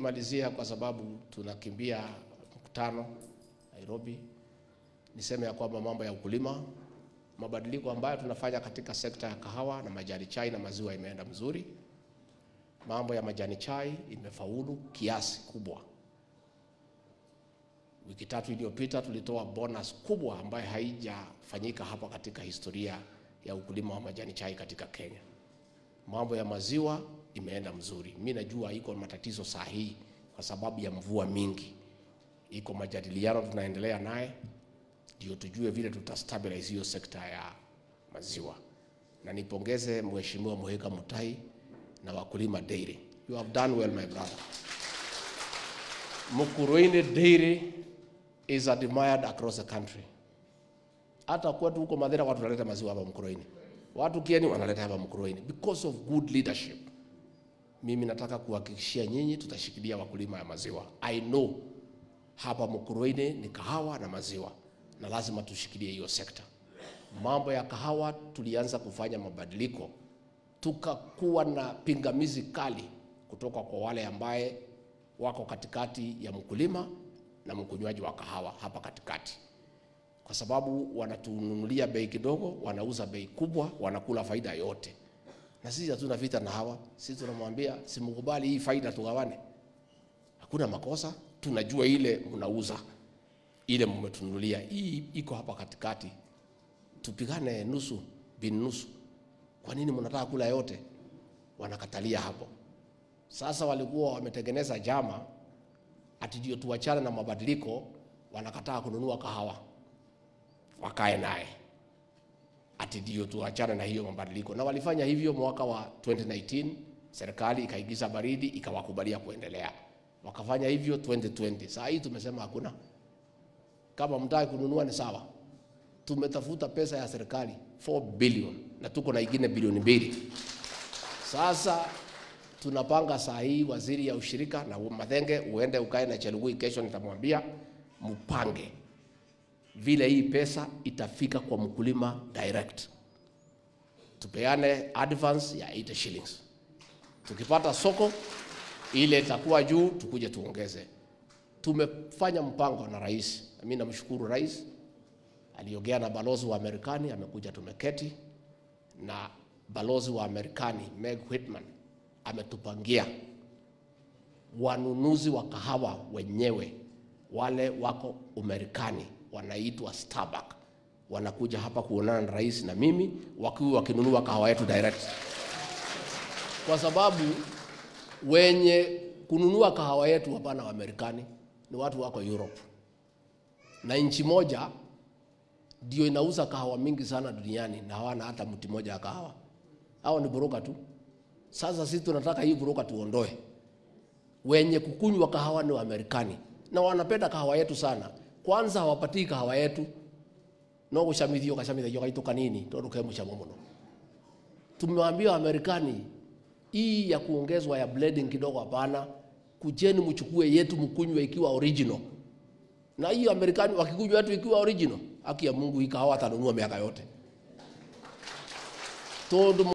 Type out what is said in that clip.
Nikimalizia, kwa sababu tunakimbia mkutano Nairobi, niseme ya kwamba mambo ya ukulima, mabadiliko ambayo tunafanya katika sekta ya kahawa na majani chai na maziwa imeenda mzuri. Mambo ya majani chai imefaulu kiasi kubwa. Wiki tatu iliyopita tulitoa bonus kubwa ambayo haijafanyika hapa katika historia ya ukulima wa majani chai katika Kenya. Mambo ya maziwa imeenda mzuri. Mi najua iko matatizo saa hii kwa sababu ya mvua mingi, iko majadiliano tunaendelea naye ndio tujue vile tutastabilize hiyo sekta ya maziwa, na nipongeze Mheshimiwa Muhika Mutai na wakulima dairy. You have done well my brother. Mukurweini dairy is admired across the country. Hata kwetu huko Mathira watu wanaleta maziwa hapa Mukurweini, watu Kieni wanaleta hapa Mukurweini because of good leadership. Mimi nataka kuhakikishia nyinyi tutashikilia wakulima ya maziwa. I know hapa Mukurweini ni kahawa na maziwa, na lazima tushikilie hiyo sekta. Mambo ya kahawa tulianza kufanya mabadiliko, tukakuwa na pingamizi kali kutoka kwa wale ambaye wako katikati ya mkulima na mkunywaji wa kahawa hapa katikati, kwa sababu wanatununulia bei kidogo, wanauza bei kubwa, wanakula faida yote, na sisi hatuna vita na hawa. Sisi tunamwambia simkubali hii faida, tugawane, hakuna makosa. Tunajua ile mnauza ile mmetununulia, hii iko hapa katikati, tupigane nusu bin nusu. Kwa nini mnataka kula yote? Wanakatalia hapo. Sasa walikuwa wametengeneza jama ati ndio tuachane na mabadiliko, wanakataa kununua kahawa, wakae naye ati ndio tuachane na hiyo mabadiliko, na walifanya hivyo mwaka wa 2019 serikali ikaigiza baridi ikawakubalia kuendelea, wakafanya hivyo 2020. Saa hii tumesema hakuna, kama mtaki kununua ni sawa. Tumetafuta pesa ya serikali 4 billion na tuko na ingine bilioni mbili. Sasa tunapanga saa hii waziri ya ushirika na Mathenge, uende ukae na Chelugui, kesho nitamwambia mpange vile hii pesa itafika kwa mkulima direct, tupeane advance ya 80 shillings. Tukipata soko ile itakuwa juu, tukuje tuongeze. Tumefanya mpango na rais, mimi namshukuru rais, aliongea na balozi wa Marekani, amekuja tumeketi na balozi wa Marekani Meg Whitman ametupangia wanunuzi wa kahawa wenyewe wale wako Umarekani wanaitwa Starbucks wanakuja hapa kuonana na rais na mimi, wakiwa wakinunua kahawa yetu direct, kwa sababu wenye kununua kahawa yetu hapana Waamerikani, ni watu wako Europe, na nchi moja ndio inauza kahawa mingi sana duniani na hawana hata mti moja ya kahawa. Hao ni buroka tu. Sasa sisi tunataka hii buroka tuondoe. Wenye kukunywa kahawa ni Waamerikani na wanapenda kahawa yetu sana. Kwanza hawapatii kahawa yetu no gushamithio gashamithio gaituka nini tondu ke mucamo muno. Tumewaambia Waamerikani hii ya kuongezwa ya blending kidogo hapana, kujeni mchukue yetu mkunywe ikiwa original. Na hii Amerikani wakikunywa yetu ikiwa original, haki ya Mungu hii kahawa atanunua miaka yote tondu